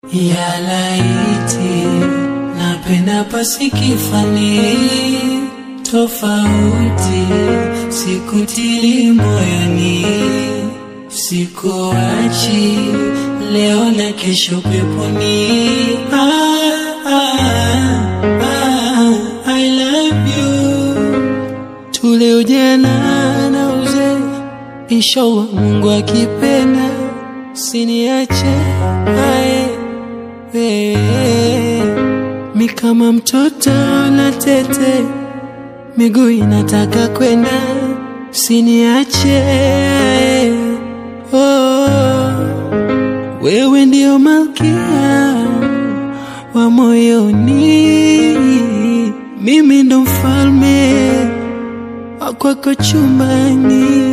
ya laiti napenda pasikifani tofauti sikutili moyoni sikuachi leo na kesho peponi ah, ah, ah, I love you tule ujana na uzee inshallah Mungu akipenda siniache ae wewe mi kama mtoto na tete miguu inataka kwenda siniache ae. oh, wewe ndio malkia wa moyoni mimi ndo mfalme wa kwako chumbani